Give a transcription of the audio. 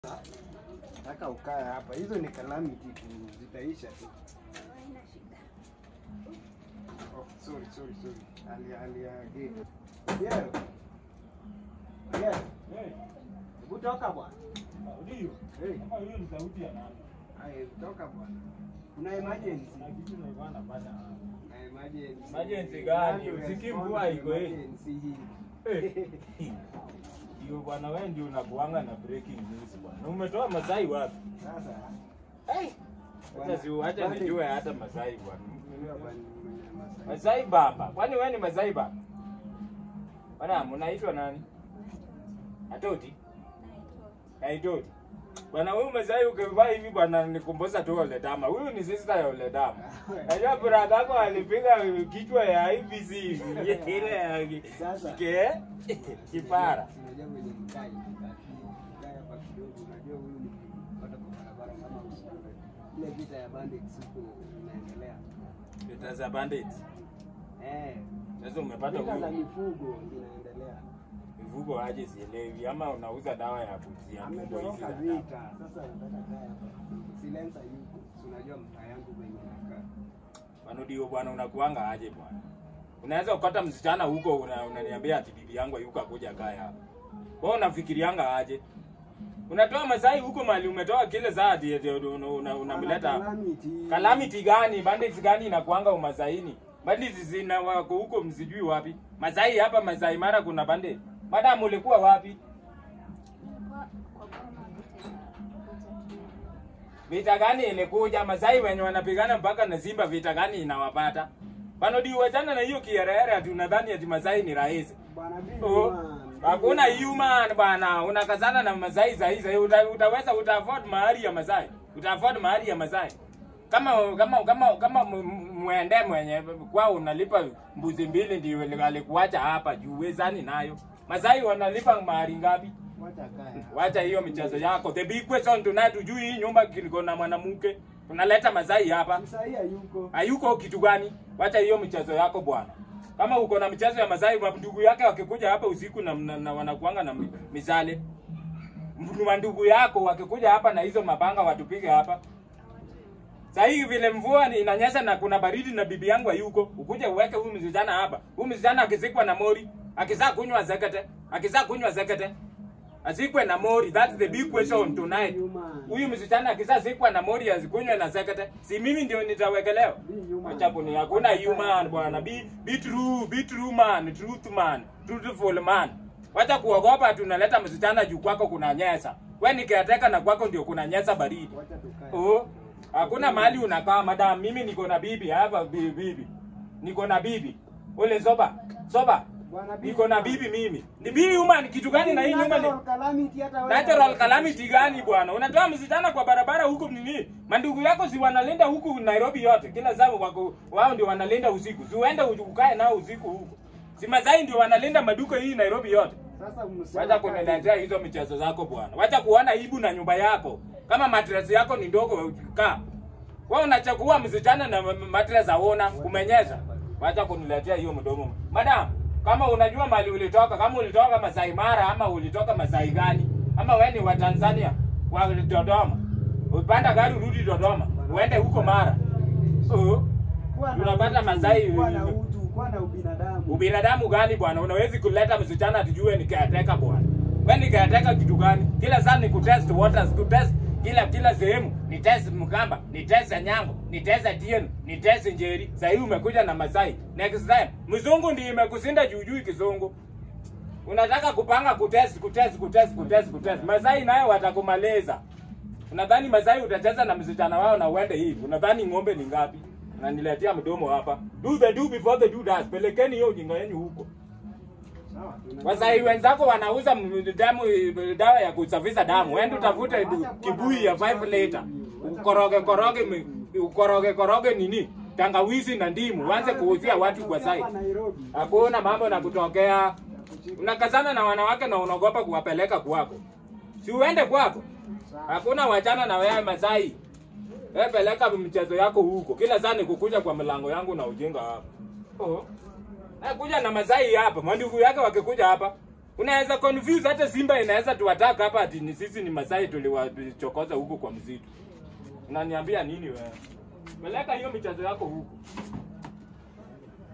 Nataka ukae hapa. Hizo ni calamity tu, zitaisha tu. Haina shida. Oh, sorry, sorry, sorry. Ali ali again. Yeah. Yeah. Hebu toka bwana. Ndio. Hey. Kama hiyo ni sauti ya nani? Hai, toka bwana. Kuna emergency. Na kitu nilikuwa nafanya. Kuna emergency. Emergency gani? Nani Usikii respond mvua to iko hii? emergency hii? Eh. Ndio bwana wewe ndio unakuanga na breaking news bwana. Umetoa Masai wapi? Sasa. Hata si hata nijue hata Masai bwana. Unajua bwana, mwenye Masai. Masai baba. Kwani wewe ni Masai baba? Bwana mnaitwa nani? Atoti? Naitoti. Bwana huyu Masai ukivaa hivi bwana nikumbuza tu ole dama. Huyu ni sister ya ole dama. Najua brother yako alipiga kichwa ya IBC hivi. Ile ya Sasa. ke kipara. Unajua mwenye mkai, mkai hapa kidogo, unajua huyu ni kupata kwa barabara kama usiku. Ile vita ya bandits huko inaendelea. Vita za bandits. Eh. Sasa umepata Vita za huyu mifugo zinaendelea. mifugo aje sielewi ama unauza dawa ya kuzia mifugo hizi Ametoroka za dawa. vita. Sasa nataka kaa hapa. Silenza yuko. Si unajua mtaa yangu venye nakaa. Manudio bwana unakuanga aje bwana? Unaweza ukata msichana huko una- unaniambia ati bibi yangu yuko akuja kaya hapa. Wewe unafikirianga aje? Unatoa Masai huko mali umetoa kile saa ati ati una- una- unamleta Calamity. Calamity gani? Bandits gani inakuanga umasaini? Bandits zina wako huko msijui wapi. Masai hapa Masai Mara kuna bandit. Madam ulikuwa wapi? Kwa kwa boma vita kuja Vita gani ilikuja? Masai wenye wanapigana mpaka na Simba, vita gani inawapata? Bano di wachana na hiyo kierere ati unadhani ati Masai ni rahisi. Bwana bibi Oh, man. Hakuna human bwana, unakazana na Masai za hizi. Uta, utaweza uta afford mahari ya Masai. Uta afford mahari ya Masai. Kama kama kama kama m- m- mwende mwenye kwao unalipa mbuzi mbili ndio alikuacha hapa juu wezani nayo. Masai wanalipa mahari ngapi? Wacha kae. Wacha hiyo michezo yako. The big question tonight ujui hii nyumba kiko na mwanamke. Unaleta Masai hapa. Msai hayuko. Hayuko kitu gani? Wacha hiyo michezo yako bwana. Kama uko na michezo ya Masai, ndugu yake wakikuja hapa usiku na, na, na wanakuanga na mi- mishale. Mtu ndugu yako wakikuja hapa na hizo mapanga watupige hapa. Sasa hivi vile mvua ni inanyesha na kuna baridi na bibi yangu hayuko, ukuje uweke huyu msichana hapa. Huyu msichana akizikwa na mori, akizaa kunywa zekete, akizaa kunywa zekete. Azikwe na mori, that's the big question tonight. Human. Huyu msichana akizazikwa na mori azikunywe na zekete, si mimi ndio nitawekelewa. Be human. Acha kuni hakuna human bwana. Be, be true, be true man, truth man, truthful man. Wacha kuogopa tunaleta msichana juu kwako kuna nyesa. Wewe ni caretaker na kwako ndio kuna nyesa baridi. Wacha tukae. Oh, hakuna mahali unakaa madam. Mimi niko na bibi hapa, bi- bibi. Niko na bibi. Ule soba, soba. Bwana bibi Niko na man. bibi mimi. Ni bibi human kitu gani na hii nyumba ni Natural calamity hata wewe. Natural calamity gani bwana? Unatoa msichana kwa barabara huku nini? Mandugu yako si wanalinda huku Nairobi yote. Kila saa wako wao ndio wanalinda usiku. Si uende uju- ukae nao usiku huko. Si Masai ndio wanalinda maduka hii Nairobi yote. Sasa msichana Wacha kae. kuniletea hizo michezo zako bwana. Wacha kuona ibu na nyumba yako. Kama mattress yako ni ndogo kaa. Wewe unachagua msichana na ma- mattress aona umenyesha. Wacha kuniletea hiyo mdomo. Madam, kama unajua mali ulitoka, kama ulitoka Masai Mara ama ulitoka Masai gani? Ama wewe ni wa Tanzania wa Dodoma. Upanda gari urudi Dodoma. Uende huko Mara. Oh. Kuwa na Unapata utu, Masai Kuwa na utu, kuwa na ubinadamu. Ubinadamu gani bwana? Unawezi kuleta msichana tujue ni caretaker bwana. Wewe ni caretaker kitu gani? Kila saa ni kutest waters, kutest kila kila sehemu ni test Mkamba, ni test Nyango, ni test Atieno, ni test Njeri. Sasa hivi umekuja na Masai. Next time mzungu ndiye imekusinda jujui kizungu. Unataka kupanga kutest kutest kutest kutest kutest. Masai nayo watakumaliza. Unadhani Masai utacheza na msichana wao na uende hivi? Unadhani ng'ombe ni ngapi? Unaniletea mdomo hapa. Do the do before the do does. Pelekeni hiyo ujinga yenu huko. Sawa, tunajua. Wasai wenzako wanauza m- damu dawa ya kusafisha damu. Wewe utafute du- kibui ya 5 liter. Ukoroge koroge mi- ukoroge koroge nini? Tangawizi na ndimu. Uanze kuuzia watu kwa sai. Hapa Nairobi. Hakuna mambo na kutokea. Unakazana na wanawake na unaogopa kuwapeleka kwako. Si uende kwako. Hakuna wachana na wewe Masai. Wewe peleka mchezo yako huko. Kila saa ni kukuja kwa mlango yangu na ujinga hapa. Oh. Eh, kuja na Masai hapa. Mandugu yake wakikuja hapa. Unaweza confuse hata Simba inaweza tuwataka hapa ati ni sisi ni Masai tuliwachokoza huko kwa msitu. Unaniambia nini wewe? Peleka hiyo michezo yako huko.